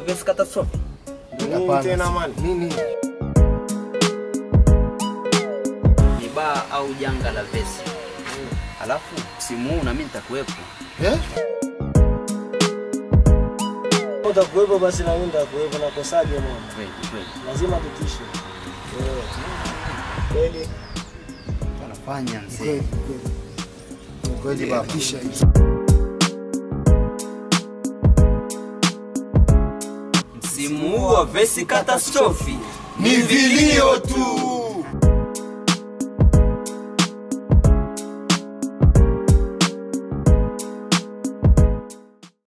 vesi catastrophe. Nini Hapana. tena man? Nini? Ni baa au janga la vesi. Alafu msimu huu na mimi nitakuwepo. Eh? Utakuwepo basi na mimi nitakuwepo na kosaje mwana? Kweli kweli. Lazima tutishe. Eh. Kweli. Tunafanya mzee. Kweli, kweli. Ni Kweli baba. Kisha Msimu huu wa vesi catastrophe. Ni vilio tu.